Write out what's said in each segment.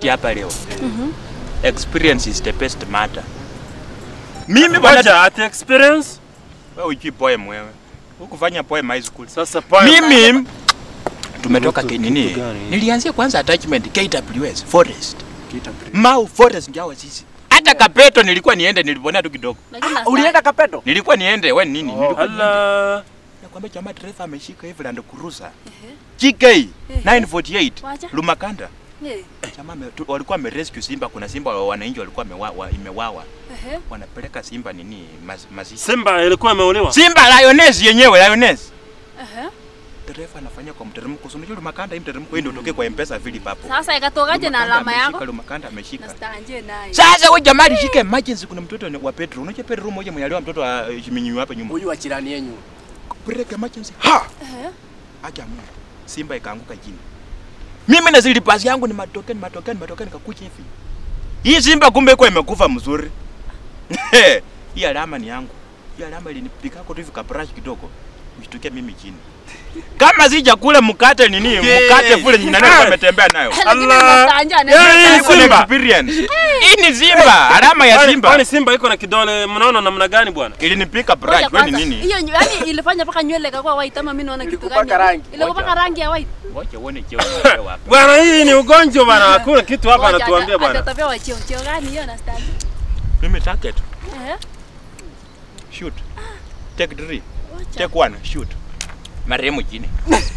kuketi hapa leo. Experience is the best matter. Mimi bwana, Ngoja ati experience. wewe hujui poem wewe. Hukufanya poem high school. Sasa poem. Mimi tumetoka Kitu- kinini? kitu gani? Nilianzia kwanza attachment KWS Forest. Mau Forest ndio hawa sisi. Hata Kapeto nilikuwa niende niliponea tu kidogo. Lakini na Ulienda Kapedo? Nilikuwa niende wewe nini? Nilikuwa niende. Ala. Nakwambia jamaa dereva ameshika hivi Land Cruiser. GK 948 Wacha. Lumakanda. Eh, Jamaa ame- tu- walikuwa wamerescue simba, kuna simba wa wananchi walikuwa wamewa, imewawa. ehe. Wanapeleka simba nini maz, mazishi. Simba ilikuwa imeuliwa. Simba lioness yenyewe lioness. Ehe. Dereva anafanya kwa mteremko. So unajua Lumakanda hii mteremko hii ndio utokee kwa M-Pesa vile papo. Sasa ikatokaje na alama ameshika, yako? Lumakanda ameshika. Na stanje naye. Sasa wewe jamaa alishika emergency, kuna mtoto wa Petro. Unajua Petro mmoja mwenye aliwa mtoto wa eh, Shiminyu hapa nyuma. Huyu wa jirani yenyu. Break emergency. Ha! Ehe. Acha Mungu. Simba ikaanguka chini. Mimi na zili pasi yangu ni matokeni matokeni matokeni kakucha hivi. Hii simba kumbe iko imekufa mzuri. Hii alama ni yangu. Hii alama ilinipika kwa tu hivi kabrush kidogo. Ushtukia mimi chini. Kama si chakula mkate nini? Mkate kule nyinyi nani ametembea nayo? Lakini Allah. na stanje Yeah, anaenda. Iko na Simba. experience. Hii ni simba, alama ya Kwani- simba. Kwani Simba iko na kidole mnaona namna gani bwana? Ilinipika brush, Ngoja wewe ni kwanza. nini? Hiyo nyu- yaani ilifanya mpaka nywele ikakuwa white ama mimi naona kitu gani? Ilikupaka rangi. Ilikupaka rangi ya white. Ngoja uone cheo unapewa hapa. Bwana hii ni ugonjwa bwana. Hakuna kitu hapa Ngoja, anatuambia ata- bwana. atatapewa cheo cheo gani hiyo na stanje? Mimi target, Ehe. shoot. Take three. Wacha. Take one, shoot. Marehemu chini.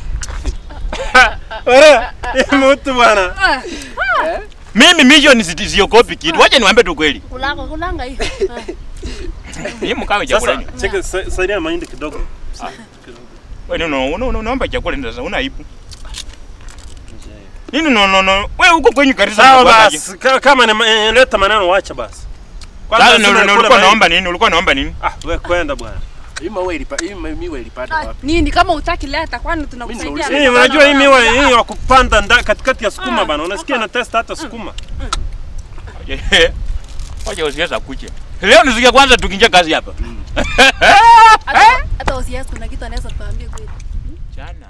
Wewe, hii mtu bwana. Ah, Mimi mission si- siogopi kitu. Wacha niwaambie tu kweli. Kulanga kulanga hiyo. Mimi mkawe chakula. Sasa yenyu. cheki sa- saidia mahindi kidogo. Wewe no no no unaomba chakula ndio sasa una aibu. Nini no no no. Wewe uko kwenye kanisa Sawa unakuwaje? basi, ka- kama ni eh, leta maneno wacha basi. Kwanza Sasa lazima no, no, nikule ulikuwa mahindi. naomba nini? Ulikuwa naomba nini? Ah, wewe kwenda bwana. Hii mawe ilipa, hii miwe ilipata Ah, wapi? Nini kama utaki leta kwani tunakusaidia? nauliza. Hii unajua hii miwa hii wa kupanda nda- katikati ya sukuma bana. Unasikia na test hata sukuma. Wacha usiweza kuche. Leo nisikia kwanza tukinja kazi hapa. Hata- Hata usiasi kuna kitu anaweza kuambia kweli. Jana.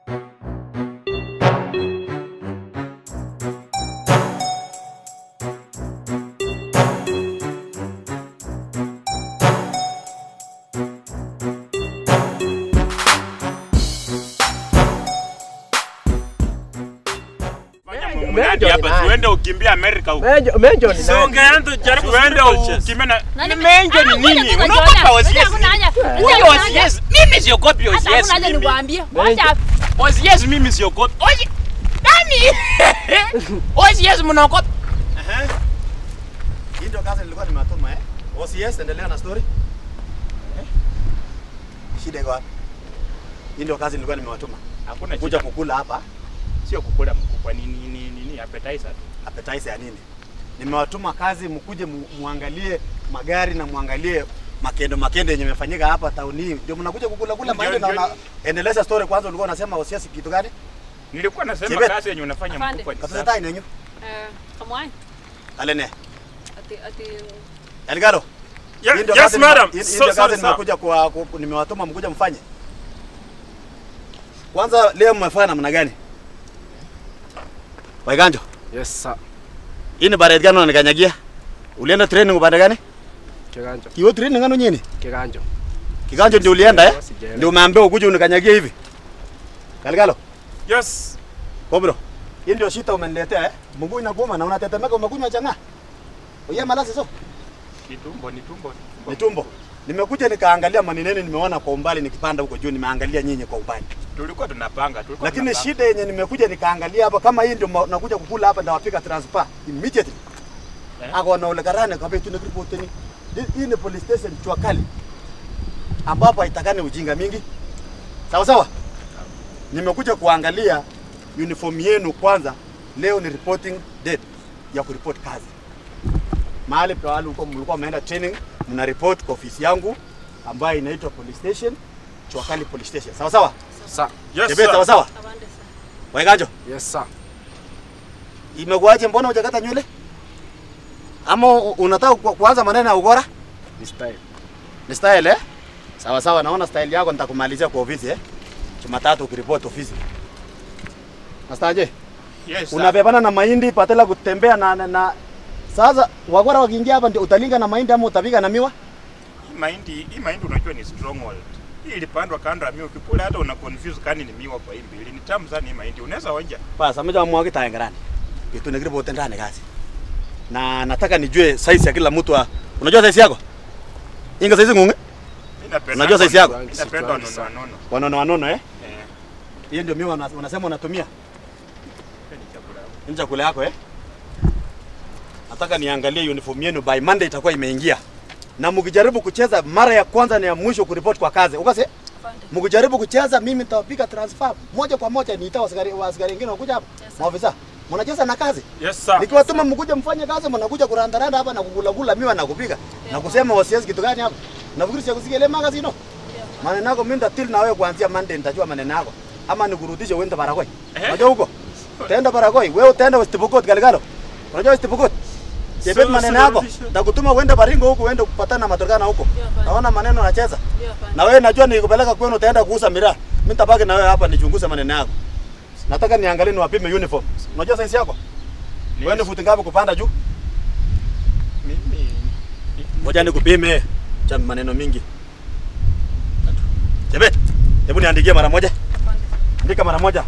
Mradi hapa tuende ukimbia Amerika huko. Menjo, menjo ni Si nani? ungeenda jaribu Tuende spiritual chest. ukimbia na Nani- menjo ni Ah, ngoja nini? kwanza Unaogopa Jordan. OCS? Ngoja hakuna haja. Ngoja Huyo hakuna haja. OCS. Mimi siogopi Hata OCS. hakuna haja mimi. nikwambie. Wacha OCS mimi siogopi. Oye. Nani? OCS mnaogopa? Hii ndio kazi nilikuwa nimetuma eh. OCS endelea na story. Eh? Shida iko wapi? Hii ndio kazi nilikuwa nimewatuma. Hakuna Kuja shida. kukula hapa Sio kukula mkubwa ni ni ni nini appetizer tu. appetizer ya nini? Nimewatuma kazi mkuje mu, muangalie magari na muangalie makendo makendo yenye yamefanyika hapa tauni hii. Ndio mnakuja kukula kula Ndio, mahindi na ndio. una, endeleza story kwanza ulikuwa unasema OCS kitu gani? Nilikuwa nasema Chebet. kazi yenye unafanya Afande. mkubwa ni Katuza safi. tai nenyu. eh kamwani. Alene. Ati ati Eligalo. Yeah, Hii ndio Yes kazi nime- madam. hii- hii So ndio sorry kazi sir. nimekuja kwa ku- nimewatuma mkuja mfanye. Kwanza leo mmefanya namna gani? Waiganjo, Yes, sir. hii ni baret gani unanikanyagia? Ulienda training upande gani? Kiganjo. Kiyo training ano nyini? Kiganjo. Kiganjo ndio ulienda eh? Sijaelewa. Ndio umeambiwa ukuje unikanyagie hivi. Kaligalo, Yes. kobro. Hii ndio shita umeniletea eh? Mguu inakuuma na unatetemeka umekunywa changa. Oye malasi so. Kitumbo ni tumbo. Ni tumbo. Nimekuja nikaangalia manineni nimeona kwa umbali nikipanda huko juu nimeangalia nyinyi kwa umbali. Tulikuwa tunapanga, tulikuwa Lakini tunapanga. shida yenye nimekuja nikaangalia hapa kama hii ndio ma- nakuja kukula hapa ndawapika transfer immediately. Eh? Ako na ule karane kwa betu nikiripoteni. Hii ni police station Chwakali. Ambapo haitakani ujinga mingi. Sawa sawa? Nimekuja kuangalia uniform yenu kwanza. Leo ni reporting date ya kuripoti kazi. Mahali pale huko mlikuwa mmeenda training, mna report kwa ofisi yangu ambayo inaitwa police station Chwakali police station. Sawa sawa? Sir. Yes Tebe, sawa sir. sawa? abande sana. Waiganjo, Yes, sir. imekuwaje? Mbona hujakata nywele? Ama u- unataka ku- kuanza maneno ya ugora? This time. Ni style eh? Sawa sawa, naona style yako nitakumalizia kwa ofisi eh. Jumatatu ukiripoti ofisi. Mastaje, Yes, sir. unabebana na mahindi patela kutembea na, na, na sasa wakora wakiingia hapa ndio utalinga na mahindi ama utapiga na miwa Hii mahindi, hii mahindi unajua ni stronghold. Hii ilipandwa kando ya miwa ukipula hata una confuse kani ni miwa kwa hii mbili. Ni tamu sana hii mahindi. Unaweza onja. basi ameja mwagi taengerani kitu nikiri bote ndani kazi na nataka nijue size ya kila mtu wa unajua size yako inga size ngunge Mimi napenda. Unajua size yako? Mimi napenda nono nono. wanono wanono eh Eh. hiyo ndio miwa una- unasema unatumia Ni chakula. ni chakula yako eh nataka niangalie uniform yenu by Monday itakuwa imeingia na mkijaribu kucheza mara ya kwanza na ya mwisho kuripoti kwa kazi ukase Afande. mkijaribu kucheza mimi nitawapiga transfer moja kwa moja niita askari wa askari wengine wakuja hapa Yes, sir. maofisa mnacheza na kazi Yes sir. nikiwatuma mkuje mfanye kazi mnakuja kurandaranda hapa na kugulagula miwa na kupiga na kusema wasiwezi kitu gani hapa nafikiri sio kusikia ile magazine no maneno yako mimi nitatil na wewe kuanzia Monday nitajua maneno yako ama nikurudishe uende Barakoi Eh? unajua huko utaenda Barakoi wewe utaenda West Pokot Galgalo unajua West Pokot Jebet So, maneno so yako rudisha. nitakutuma uende Baringo huko uende kupatana na matokana huko Ndio, afande. naona maneno unacheza Ndio, afande. na wewe najua nikupeleka kwenu utaenda kuuza miraa mimi nitabaki na wewe hapa nichunguze maneno yako nataka niangalie niwapime uniform unajua size yako wewe ni futi ngapi kupanda juu Mimi Ngoja nikupime. Cha maneno mingi. Jebet, hebu niandikie mara moja. Afande. Andika mara moja.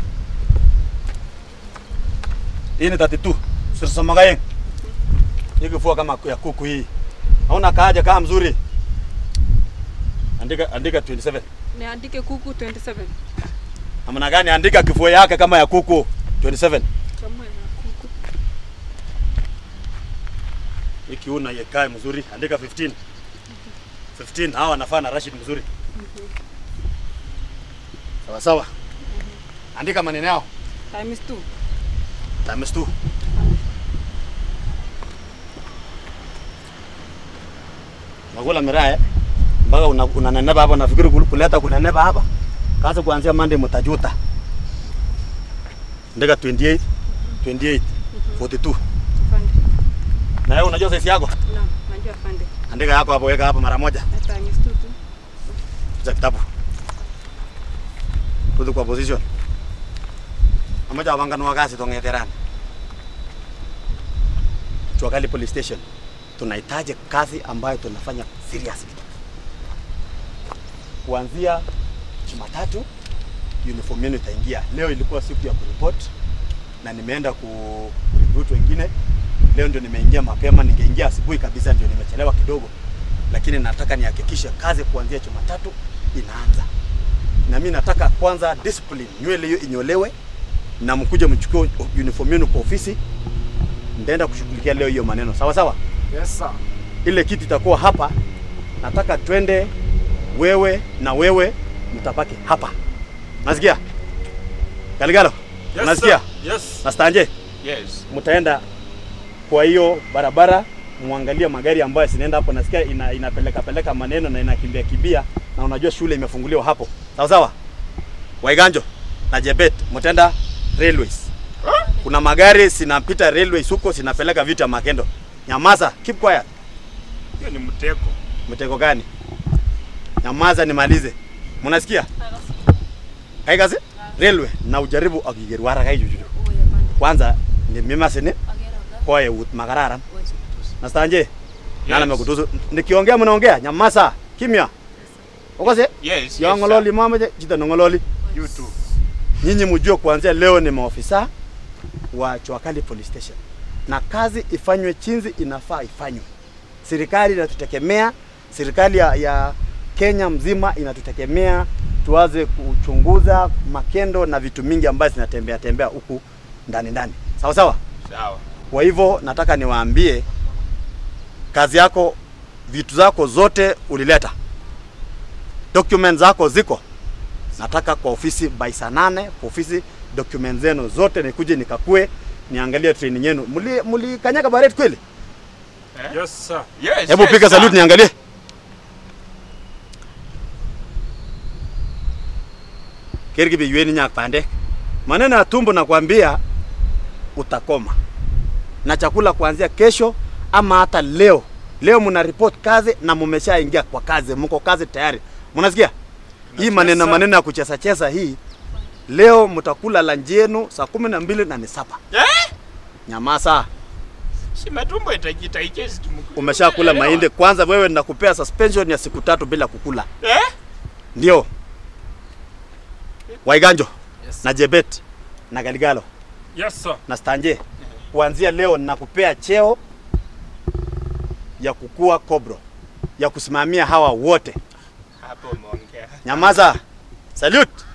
Hii ni 32. Sasa magaye. Hii kifua kama ya kuku hii. Hauna kaaje kama mzuri. Andika andika 27. Niandike kuku 27. Namna gani andika kifua yake kama ya kuku 27. Kama ya kuku. Hii kiuna yekae mzuri. Andika 15. 15 hawa wanafaa na Rashid mzuri. Sawa sawa. Andika maneno yao. Times 2. Times two. Nakula miraa eh? Mpaka una- unanenepa hapa nafikiri kul- kuleta kunenepa hapa. Kazi kuanzia Monday mtajuta. Ndeka 28, 28, 42. Afande. Na wewe unajua size yako? Naam, najua afande. Andika yako hapo, weka hapo mara moja. Na times 2 tu. Cha kitabu. Rudi kwa position. Amoja wanganua kazi tongeterana. Chuakali police station. Tunahitaji kazi ambayo tunafanya seriously. Kuanzia Jumatatu uniform yenu itaingia. Leo ilikuwa siku ya kuripot na nimeenda ku recruit wengine. Leo ndio nimeingia mapema, ningeingia asubuhi kabisa, ndio nimechelewa kidogo, lakini nataka nihakikishe kazi kuanzia Jumatatu inaanza. Na mimi nataka kwanza discipline, nywele hiyo inyolewe na mkuje mchukue uniform yenu kwa ofisi. Nitaenda kushughulikia leo hiyo maneno, sawa sawa. Yes sir. Ile kiti itakuwa hapa, nataka twende wewe na wewe mtabaki hapa. Nasikia? Galigalo, Yes, unasikia? sir. Yes. Na Stanje, yes. mtaenda kwa hiyo barabara muangalie magari ambayo zinaenda hapo. Nasikia ina, inapeleka peleka maneno na inakimbia kimbia, na unajua shule imefunguliwa hapo, sawa sawa. Waiganjo na Jebet mtaenda railways. Kuna magari zinapita railways huko zinapeleka vitu ya Makendo. Nyamaza, keep quiet. Hiyo ni mtego. Mtego gani? Nyamaza nimalize. Mnasikia? Kaikazi? Railway na ujaribu akigerwara kai juju. Oye, afande. Kwanza ni mima sini Agera, agera. koe ut makararan. Oye, sikutusi. Na stanje? Nana Yes. mekutuzu. Nikiongea mnaongea, nyamaza. Kimya. Ukose? Yes. Yo yes, ngololi sir. mama je, jita ngololi. You too. Nyinyi mjue kuanzia leo ni maofisa wa Chwakali Police Station. Na kazi ifanywe chinzi inafaa ifanywe. Serikali inatutegemea, serikali ya, ya Kenya mzima inatutegemea tuanze kuchunguza makendo na vitu mingi ambazo zinatembea tembea huku ndani ndani. Sawa sawa? Sawa. Kwa hivyo nataka niwaambie kazi yako, vitu zako zote ulileta, document zako ziko. Nataka kwa ofisi by saa nane kwa ofisi document zenu zote nikuje nikakue niangalie training yenu. Muli mlikanyaga baret kweli? Yes sir. Yes. Hebu yes, piga sir. salute niangalie. Kergi biyweni nyak pande. Maneno ya tumbo nakwambia utakoma. Na chakula kuanzia kesho ama hata leo. Leo mna report kazi na mumeshaingia kwa kazi, mko kazi tayari. Mnasikia? Hii maneno sir. maneno ya kucheza cheza hii Leo mtakula lunch yenu saa kumi na mbili na ni sapa. Eh? Nyamaza. Si matumbo itajita ichezi tumukule. Umeshakula mahindi kwanza, wewe nakupea suspension ya siku tatu bila kukula. Eh? Ndio. Waiganjo Yes. na Jebet na Galigalo Yes sir. na Stanje, kuanzia leo nakupea cheo ya kukua kobro ya kusimamia hawa wote. Hapo umeongea. Nyamaza. Salute.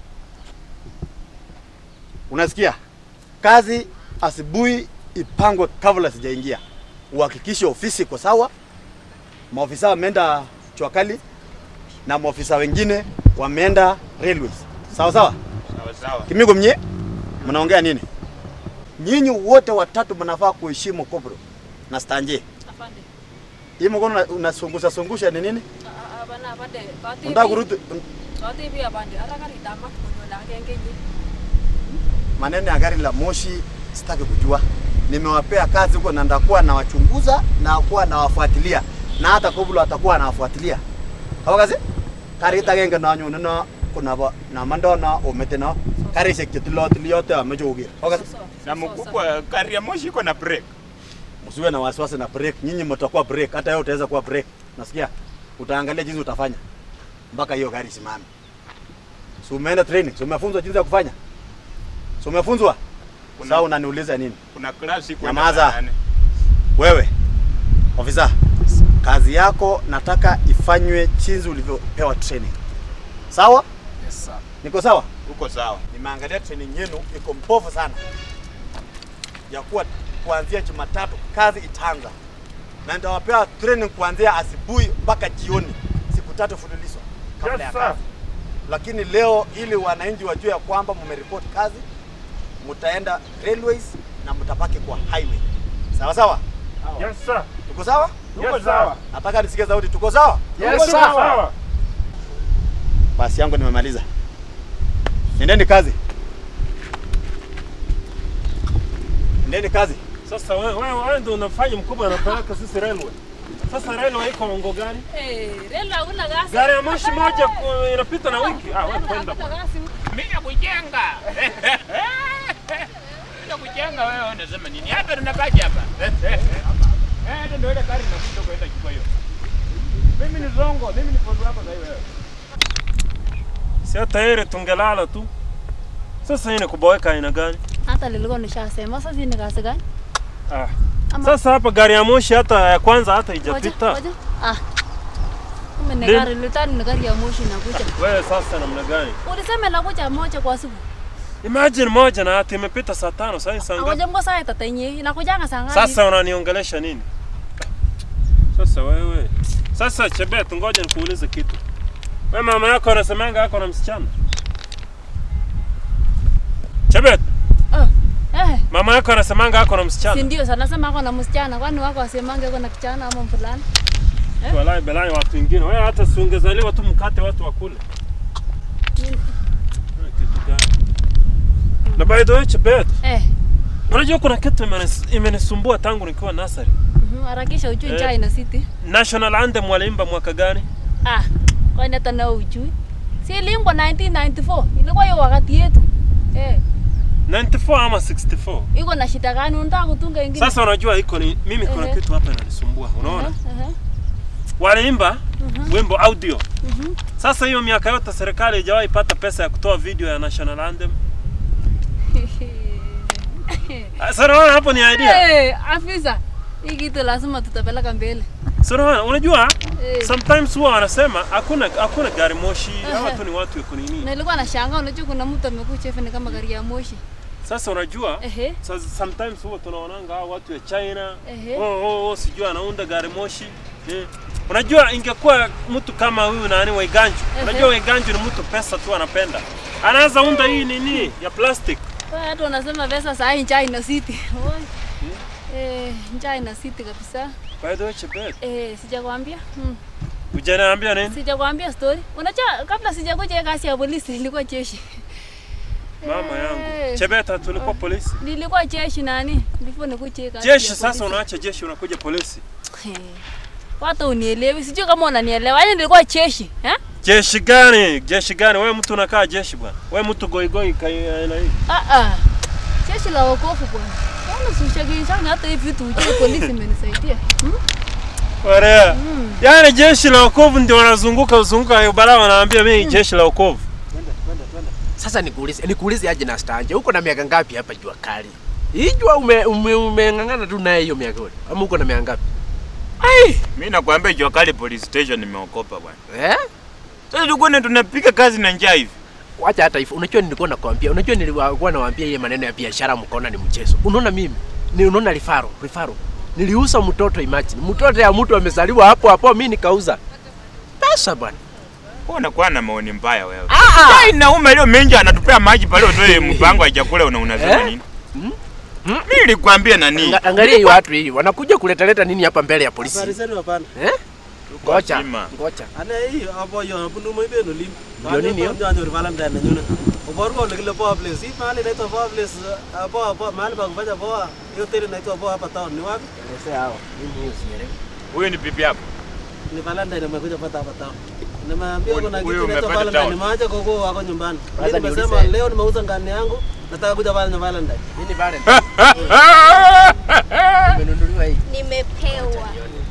Unasikia? Kazi asubuhi ipangwe kabla sijaingia. Uhakikishe ofisi iko sawa. Maofisa wameenda Chwakali na maofisa wengine wameenda railways. Sawa sawa? Sawa sawa. Kimigo mnye? Mnaongea nini? Nyinyi wote watatu mnafaa kuheshimu Kobro na Stanje. Afande. Hii mkono una- unasungusha sungusha ni nini? Ah, ah, Bana afande. Kati Unataka kurudi Kati bi afande. Ara kari tamat kunyo la kengenyi. maneno ya gari la moshi sitaki kujua. Nimewapea kazi huko na ndakuwa nawachunguza na kuwa nawafuatilia na hata Koblo atakuwa anawafuatilia. Hawa kazi? Kari tagenge na nyu na kuna ba na mando na omete na kari sekitilo tiliote amejogi. Hawa kazi? Na mkubwa gari ya moshi iko na break. Msiwe na wasiwasi na break. Nyinyi mtakuwa break, hata wewe utaweza kuwa break. Nasikia? Utaangalia jinsi utafanya mpaka hiyo gari simame. Si umeenda training? Si umefunzwa jinsi ya kufanya? Si umefunzwa? Kuna- Sasa unaniuliza nini? Kuna klasi iko Nyamaza. Wewe ofisa, kazi yako nataka ifanywe chinzi ulivyopewa training. Sawa? Yes sir. Niko sawa? Uko sawa. Nimeangalia training yenu iko mbovu sana, ya kuwa kuanzia Jumatatu kazi itaanza, na nitawapea training kuanzia asubuhi mpaka jioni, siku tatu fululizo kabla ya Yes sir. kazi. Lakini leo ili wananchi wajue ya kwamba mmeripoti kazi, mtaenda railways na mtabaki kwa highway. Sawa sawa? Yes sir. Tuko sawa? Yes sir. Nataka nisikie sauti. Tuko sawa? Yes sir. Sawa. Basi yangu nimemaliza. Nendeni kazi. Nendeni kazi. Sasa wewe wewe wewe ndio unafanya mkubwa anapeleka sisi railway. Sasa railway iko ngo gani? Eh, rela hakuna gasi. Gari ya moshi moja ku- inapita na wiki. Ah, wewe kwenda. Hakuna gasi. Mimi nakujenga. Nakujenga wewe unasema nini? Hapa tunabaki hapa. Eh, ndio ndio ile gari inakuja kwenda chukua hiyo. Mimi ni zongo, mimi ni fodo wako sasa wewe. Si hata ile tungelala tu. Sasa hii ni kuboeka aina gani? Hata nilikuwa nishasema sasa ni gasi gani? Ah. Ama- Sasa hapa gari ya moshi hata ya kwanza hata Ngoja, haijapita. ngoja. Ah. Kumbe ni Nini? gari litani ni gari ya moshi inakuja. Wewe sasa namna gani? Ulisema inakuja moja kwa siku. Imagine moja na hata imepita saa tano sasa saa ngapi? Ngoja mko saa tatenye inakujanga saa ngapi? Sasa unaniongelesha nini? Sasa wewe. Sasa Chebet, ngoja nikuulize kitu. Wewe mama yako anasemanga yako na msichana? Chebet, Eh, mama yako anasemanga yako na si msichana? ndio sana sema ako na msichana kwani wako wasemange ako na kijana ama mvulana? Walai belai watu wengine. Wewe hata si ungezaliwa tu mkate watu wakule. Nini? Eh, Kitu gani? Na by the way Chebet, Eh, unajua kuna kitu imenis- imenisumbua tangu nikiwa nasari. mhm, harakisha ujui Eh. njaa ina city. National Anthem waliimba mwaka gani? Ah, kwani hata na ujui. Si iliimbwa 1994. Ilikuwa hiyo wakati yetu. Eh, 94 ama 64? iko na shida gani unataka kutunga ingine? Sasa unajua iko ni mimi kuna Ehe. kitu hapa inanisumbua. Unaona? Eh, eh. Waliimba wimbo audio. Mhm. Sasa hiyo miaka yote serikali haijawahi pata pesa ya kutoa video ya National Anthem. Ah, Sasa unaona hapo ni idea. Eh, afisa. Hii kitu lazima tutapeleka mbele. Sasa unaona unajua Eh. sometimes huwa wanasema hakuna hakuna gari moshi, hawa Ehe. tu ni watu wako nini. Nilikuwa nashangaa unajua kuna mtu amekuja hivi ni kama gari ya moshi. Sasa unajua Ehe. sasa sometimes huwa tunaonanga hao watu wa China Ehe. oh, oh, oh, sijui anaunda gari moshi eh. Unajua ingekuwa mtu kama huyu nani Waiganju. Ehe. Unajua Waiganju ni mtu pesa tu anapenda. Anaweza unda hii nini ya plastic. Wewe hata unasema pesa saa hii njaa ina city. Oi. Eh, njaa ina city kabisa. By the way, Chebet, Eh, sijakwambia. Hmm. hujaniambia nini? Sijakwambia story. Unajua kabla sijakuja hii kazi ya polisi nilikuwa jeshi. Mama yangu. Eh. Chebeta tulikuwa polisi. Nilikuwa jeshi nani? Before nikuje hii kazi. Jeshi ya sasa polisi. unaacha jeshi unakuja polisi. Eh. Watu unielewi. Sijui kama unanielewa. Yaani nilikuwa jeshi, eh? Jeshi gani? Jeshi gani? Wewe mtu unakaa jeshi bwana. Wewe mtu goigoi kai aina hii. Ah ah. Jeshi la wokovu bwana. Mbona usishagishanga hata hivi vitu ujue polisi imenisaidia. Hmm? Warea. Yaani jeshi la wokovu ndio wanazunguka uzunguka bara wanaambia mimi jeshi la wokovu. Sasa nikuulize, nikuulize aje na stanje. Uko na miaka ngapi hapa jua kali? Hii jua ume ume- umeng'ang'ana tu naye hiyo miaka yote. Ama uko na miaka ngapi? Ai, mimi nakwambia jua kali police station nimeokopa bwana. Eh? Sasa tukone tunapiga kazi na njaa hivi. Wacha hata hivyo. Unajua nilikuwa nakwambia, unajua nilikuwa nawaambia yeye maneno ya biashara mkaona ni mchezo. Unaona mimi? Ni unaona rifaro, rifaro. Niliuza mtoto imagine. Mtoto ya mtu amezaliwa hapo hapo mimi nikauza. Pesa bwana. Wewe unakuwa na maoni mbaya wewe. Ah Ai, naume leo mengi anatupea maji pale utoe mpango wa chakula una unasema Eh? nini? Hmm? Mimi nilikwambia nani? Anga- Angalia hiyo watu hii. Wanakuja kuletaleta nini hapa mbele ya polisi? Habari zenu hapana. Eh? Ngoja. Wazima. Ngoja. Ane hii hapo yo bunu mo ibeno lim. Ndio nini hiyo? Ndio ndio Valentine na nyuna. Oboru ko lekile poa place. Hii mahali inaitwa poa place. uh, Poa poa mahali pa kufanya poa. Hiyo hoteli inaitwa poa hapa town. Ni wapi? Elezea hao. Mimi hiyo sielewi. Huyu ni bibi yako. Ni Valentine amekuja pata hapa town. Nimeambia Huyu- kuna kitu huyu inaitwa umepata Valentine. town. Nimeacha koko wako nyumbani. Kwanza Mimi nimesema niulize. leo nimeuza ngani yangu. Nataka kuja pale na Valentine. Nini Valentine? Umenunuliwa hii. Nimepewa.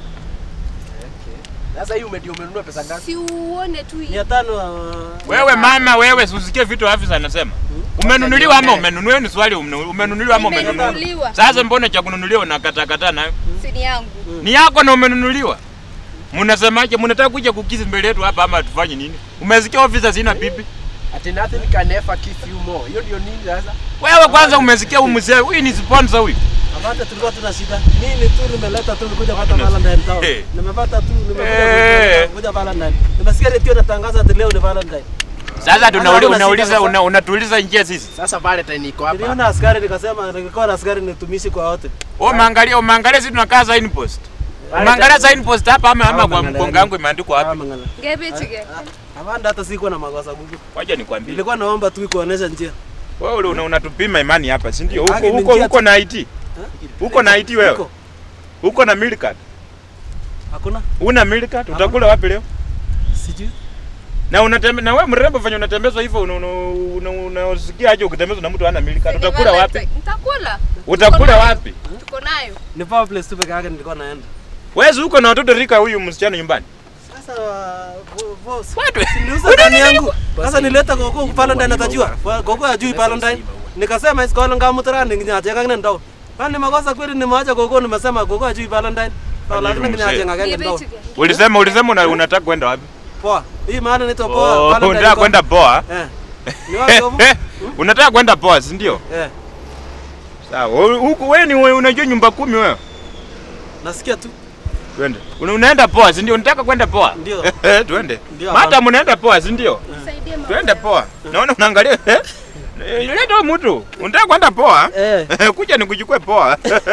Sasa hii umedio umenunua pesa ngapi? Si uone tu hii. Mia tano. uh, Wewe mama wewe usikie vitu afisa anasema. Umenunuliwa ama umenunuliwa ni swali umenu- umenunuliwa ama umenunuliwa. Nimenunuliwa. Sasa mbona cha kununuliwa unakatakata nayo? Si ni yangu. Ni yako na umenunuliwa. Mnasemaje? Mnataka kuja kukizi mbele yetu hapa ama tufanye nini? Umesikia ofisa sina bibi? Ati nothing can ever give you more. Hiyo ndio nini sasa? Wewe kwanza umesikia huyu mzee, huyu ni sponsor huyu. Hapana, tulikuwa tuna shida. Mimi tu nimeleta tu nikuja pata Valentine town. Eh. Nimepata tu nimekuja Eh. kuja Valentine. Nimesikia redio natangaza ati leo ni Valentine. Sasa tunauli- Ana- unauliza sasa. una, unatuuliza njia sisi. Sasa Valentine iko hapa. Niliona askari nikasema nilikuwa na askari nitumishi kwa wote. Wewe umeangalia umeangalia sisi tunakaa sign post. Umeangalia sign post hapa ama ama kwa mkongo wangu imeandikwa Ah, wapi? mangala. Ngebe chike. Hapana, hata sikuwa na makosa gugu. Wacha nikwambie. Nilikuwa naomba tu kuonesha njia. Wewe ule una- unatupima imani hapa, si ndio? Huko Haki ni huko njia huko na IT. Huko na IT wewe. Huko. Huko na milk card. Hakuna? Una milk card? Utakula wapi leo? Sijui. Na unatembe na wewe mrembo fanya unatembezwa hivyo una- una- una- unasikia aje ukitembezwa na mtu hana milk card? Utakula wapi? Nitakula. Utakula wapi? Tuko nayo. Ni power place tu peke yake nilikuwa naenda. Wewe huko na watoto rika huyu msichana nyumbani. Sasa bo- boss. Watu. Niliuza ndani yangu. Sasa nileta koko Valentine atajua. Koko ajui Valentine. Nikasema isikolo ngamutara ninginyaje kakne ndo. Kwani makosa kweli nimeacha koko nimesema koko ajui Valentine. Kwa lazima ninyaje ngakenge Ngebe ndo. chike. Ulisema ulisema una- unataka kwenda wapi? Poa. Hii maana inaitwa poa. Oh, Valentine unataka iko- kwenda poa. Eh. Ni wapi hapo? Unataka kwenda poa, si ndio? Eh. Sawa. wewe- Huku wewe ni wewe unajua nyumba kumi wewe. Nasikia tu. Twende. Una, unaenda poa, si ndio? Unataka kwenda poa? Ndio. Eh, twende. Ndio, Hata hapana. mnaenda poa, si ndio? Nisaidie mama. Twende poa. Naona unaangalia eh? Eh, Leta huyu mtu. Unataka kwenda poa? Eh. Kuja nikuchukue poa.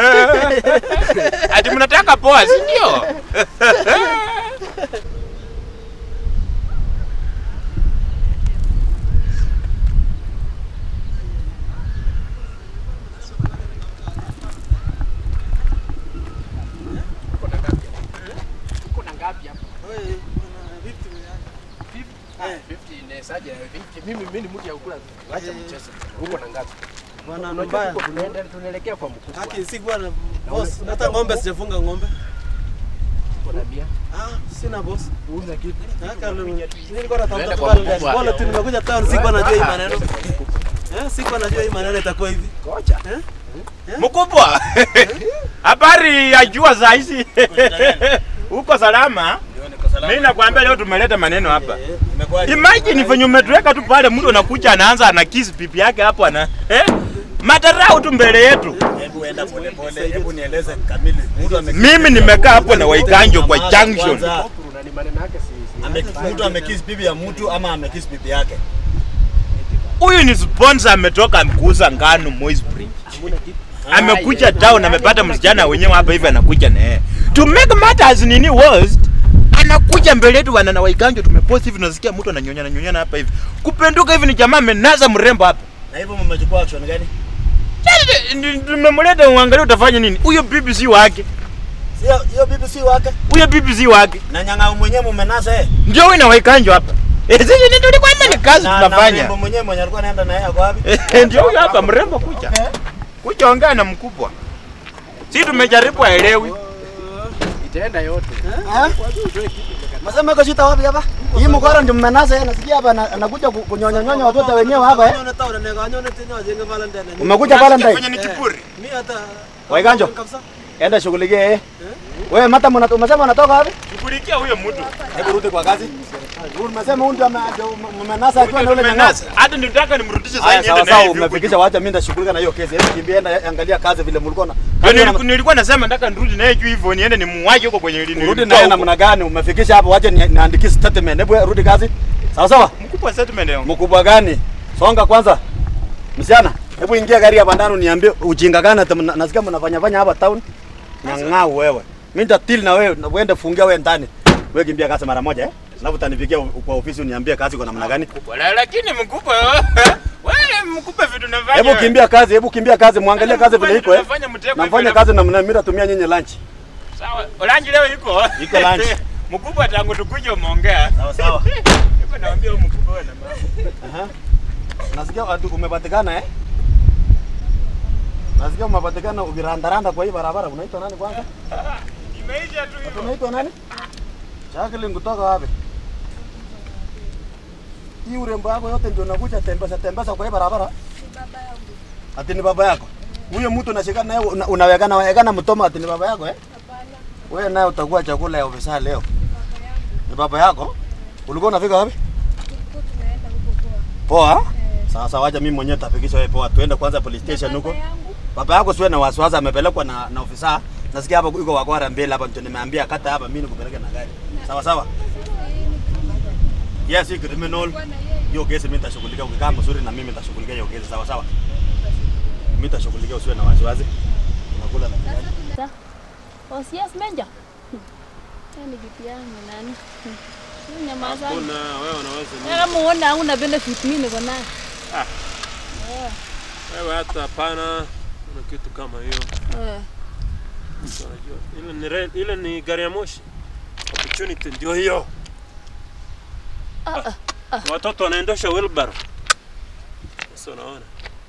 Ati mnataka poa, si ndio? Kuna ngapi hapa? 50 inawezaje? 50. Mimi mimi ni mtu ya kukula. Acha mchezo. Uko na ngapi? Bwana Unajua mbaya. tuko tunaenda tunaelekea kwa mkubwa. Haki si bwana boss. Hata ng'ombe sijafunga ng'ombe. Uko na bia? Ah, sina boss. Uza kitu. Haka nilikuwa natafuta Tuende tu kwa Valentine. mkubwa. Bora tu nimekuja town sikuwa najua hii maneno. Eh, sikuwa najua hii maneno itakuwa hivi. Ngoja. Mkubwa. Habari ya jua saa hizi. Uko salama? Mimi nakwambia leo tumeleta maneno hapa. Imagine venye umetuweka tu pale, mtu anakuja anaanza ana kiss pipi yake hapo ana eh? Matarau tu mbele yetu. Hebu enda pole pole, hebu nieleze kamili. Mtu ame Mimi nimekaa hapo na Waikanjo kwa junction. Kwanza, Kuna ni maneno yake si si. ame- Mtu amekiss bibi ya mtu ama amekiss bibi yake. Huyu ni sponsor ametoka kuuza ngano Moisbridge. Amekuja town amepata msichana wenyewe hapa hivi anakuja na yeye. To make matters nini worst, anakuja mbele yetu wana na Waikanjo tumepost hivi nasikia mtu ananyonyana nyonyana hapa hivi. Kupenduka hivi ni jamaa amenaza mrembo hapa. Na hivyo mmechukua action gani? Sasa, ndi- Tumemleta uangalie utafanya nini? Huyo bibi si wake. Sio hiyo bibi si wake. Huyo bibi si wake. Na nyang'au mwenyewe mumenasa eh. Ndio huyu na Waikanjo hapa. Eh, sisi ni tulikuwa ni kazi Na- na tunafanya. mrembo mwenyewe mwenye alikuwa anaenda na yeye ako wapi? Eh, Ndio huyo hapa mrembo kuja. Okay. Kuja ongea na mkubwa. Sisi tumejaribu aelewi. itaenda yote. Masema iko shida wapi hapa? Hii mkora ndio mmenasa yeye nasikia hapa ana- anakuja ku- kunyonya nyonya watoto wenyewe hapa eh. Kanyone tao ne kanyone tena jenge Valentine. Umekuja Kwenye Valentine. ni kiburi. Mimi hata Waiganjo. kabisa. Enda shughulikie yeye. Wewe mata mna umesema unatoka wapi? Shughulikia huyo mtu. Hebu rudi kwa kazi. Rudi umesema huyu ndio ame- ndio mmenasa akiwa na yule nyanyasa. Tumenasa. Hata nitaka nimrudishe sasa Haya niende sawa na sawa hivi huko umefikisha wacha mimi nitashughulika na hiyo kesi. Hebu kimbia enda angalia kazi vile mlikuwa na. Ndio niliku- nilikuwa nasema nataka nirudi naye juu hivyo niende nimuwaje huko kwenye lini. Rudi naye namna gani? Umefikisha hapo wacha ni- niandikie statement. Hebu rudi kazi. Sawa sawa. Mkubwa statement yangu. Mkubwa gani? Songa kwanza. Msichana, hebu ingia gari hapa ndani uniambie ujinga gani hata mna- nasikia mnafanya fanya hapa town. Nyang'au wewe. Mimi nitatil na wewe na uende fungia wewe ndani. Wewe kimbia kazi mara moja eh? Alafu utanipigia u- kwa ofisi uniambie kazi kwa namna gani. Wala lakini mkubwa wewe mkubwa vitu nafanya. Hebu kimbia kazi, hebu kimbia kazi, muangalie kazi vile iko eh. Nafanya mtego. Namfanya kazi na mna- mimi natumia nyinyi lunch. Sawa. Orange leo iko. Iko lunch. Mkubwa tangu tukuje umeongea. Sawa sawa. Niko naambia huyu mkubwa wewe na mama. Aha. Nasikia ati umepatikana eh? Nasikia umepatikana ukirandaranda kwa hii barabara. Unaitwa nani kwanza? Imeisha tu hivyo. Unaitwa nani? Jacqueline kutoka wapi? Hii urembo yako yote ndio unakuja tembesa tembesa kwa hii barabara? Ati ni baba yako. Huyo mtu unashikana naye una- unawekana wekana mtomo ati ni baba yako eh? Wewe naye utakuwa chakula ya ofisa leo. Ni baba yako? Ulikuwa unafika wapi? Poa? Sawa sawa, acha mimi mwenyewe tafikisha wewe poa. Tuende kwanza police station huko. Baba yako siwe na wasiwasi, amepelekwa na, na ofisa. Nasikia hapa yuko wakwara mbele hapa, ndio nimeambia kata hapa, mimi nikupeleke na gari. Sawa sawa. Yes, hii criminal. Hiyo kesi mimi nitashughulikia, ukikaa mzuri na mimi nitashughulikia hiyo kesi. Sawa sawa. Mimi nitashughulikia, usiwe na wasiwasi. Unakula na kinywaji. Oh, yes, Menja. Yaani kitu yangu nani? Hmm. Nyamaza. Kuna wewe unaweza nini? Wewe kama uone hauna benefit mimi niko nayo. Wewe hata hapana kuna kitu kama hiyo. Eh. Mtu anajua. Ile ni re- ile ni gari ya moshi. Opportunity ndio hiyo. Ah, ah. Watoto wanaendesha wheelbarrow. Sasa unaona.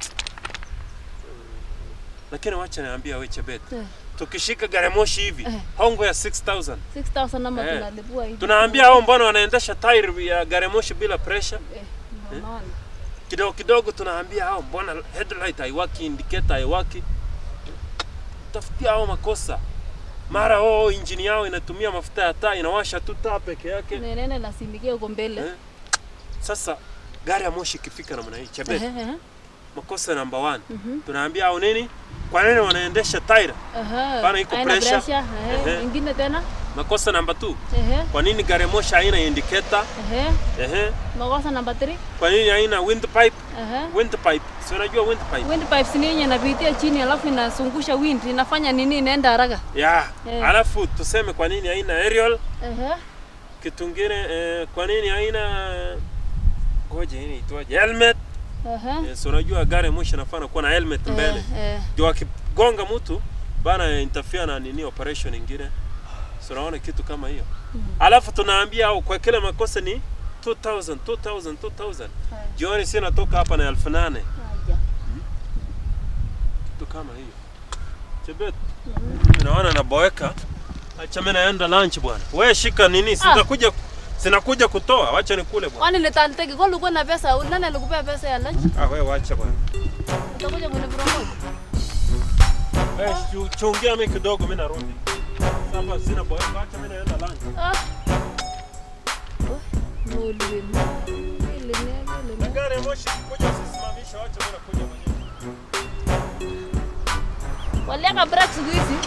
Lakini wacha niambia wewe Chebet. Eh. Tukishika gari ya moshi hivi, Eh. hongo ya 6000. 6000 ama Eh. tunalipua hivi. Tunaambia hao mbona wanaendesha tairi ya gari ya moshi bila pressure? Eh, ndio unaona. kidogo kidogo tunaambia hao mbona headlight haiwaki indicator haiwaki tafutia hao makosa mara oh injini yao inatumia mafuta ya taa inawasha tu taa peke yake Nenene nasindikia huko mbele. Eh. sasa gari ya moshi ikifika namna hii chebe Ehe, ehe. makosa number one Mhm. tunaambia hao nini kwa nini wanaendesha tairi Aha. Bana iko Haina pressure. pressure. Ehe. Ehe. Ingine tena? makosa number two Ehe. kwa nini gari ya moshi haina indicator Ehe. ehe Makosa namba 3. kwa nini haina windpipe Ehe. windpipe si unajua windpipe Windpipes ni yenye inapitia chini alafu inazungusha wind, inafanya nini inaenda haraka. ya Eh. alafu tuseme kwa nini haina aerial Ehe. kitu kingine eh, kwa nini haina ngoja hii itwaje helmet Ehe. eh, so unajua gari moshi inafaa kuwa na helmet mbele Eh, eh. ndio akigonga mtu bana interfere na nini operation ingine so unaona kitu kama hiyo alafu tunaambia au kwa kila makosa ni 2000 2000 2000 jioni si natoka hapa na elfu nane Aja. kitu kama hiyo chebet naona naboeka acha mimi naenda lunch bwana wewe shika nini sitakuja sinakuja kutoa wacha nikule bwana Kwani nitanteke kwa ulikuwa na pesa, nani alikupea pesa ya lunch? ah wewe wacha bwana Utakuja kunipromote. wewe chu- chungia mimi kidogo mimi narudi sasa sina boeka acha mimi naenda lunch Ah. Oh, Mulimi. Ile ni ile ni. gari ya moshi kuja usisimamishe wacha mimi nakuja mwenyewe Waliaka break siku hizi.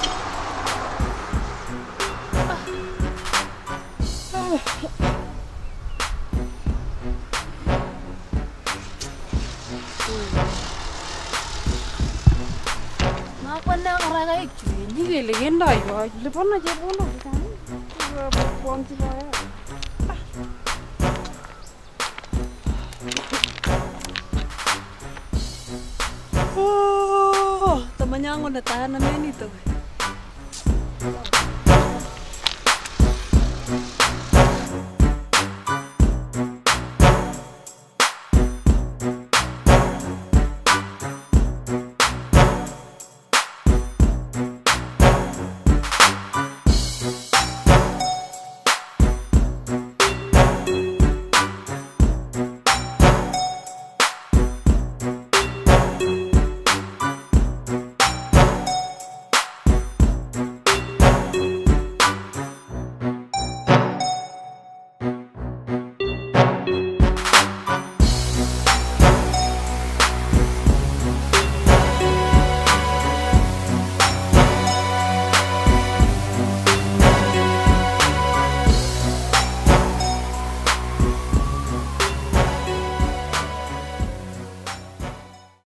Nakwenda karaka ikchu. Nyikele kendoi koot. Lipono chepkondok chechang. Kwong'chi boyot. Oh, tamanyangu na tayo na menito.